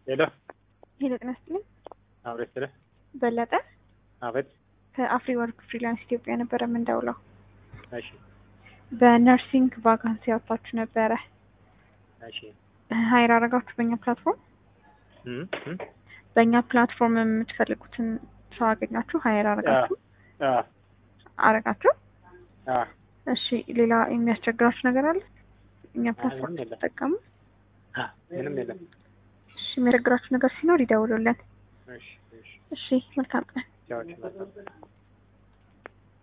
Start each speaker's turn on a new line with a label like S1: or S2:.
S1: ሄሎ
S2: ሄሎ ጤና ይስጥልኝ።
S1: አብሬት ስለ
S2: በለጠ
S1: አቤት።
S2: ከአፍሪ ወርክ ፍሪላንስ ኢትዮጵያ ነበረ የምንደውለው።
S1: እሺ
S2: በነርሲንግ ቫካንሲ ያወጣችሁ ነበረ
S1: እሺ
S2: ሀይር አረጋችሁ በእኛ ፕላትፎርም
S1: እም እም
S2: በእኛ ፕላትፎርም የምትፈልጉትን ሰው አገኛችሁ ሀይር አረጋችሁ
S1: አ
S2: አረጋችሁ።
S1: አ
S2: እሺ ሌላ የሚያስቸግራችሁ ነገር አለ? እኛ ፕላትፎርም
S1: ምንም የለም።
S2: ተጠቀሙ።
S1: አ ምንም የለም።
S2: እሺ የሚያስቸግራችሁ ነገር ሲኖር ይደውሉልን።
S1: እሺ እሺ
S2: እሺ መልካም ቀን።
S1: ቻው ቻው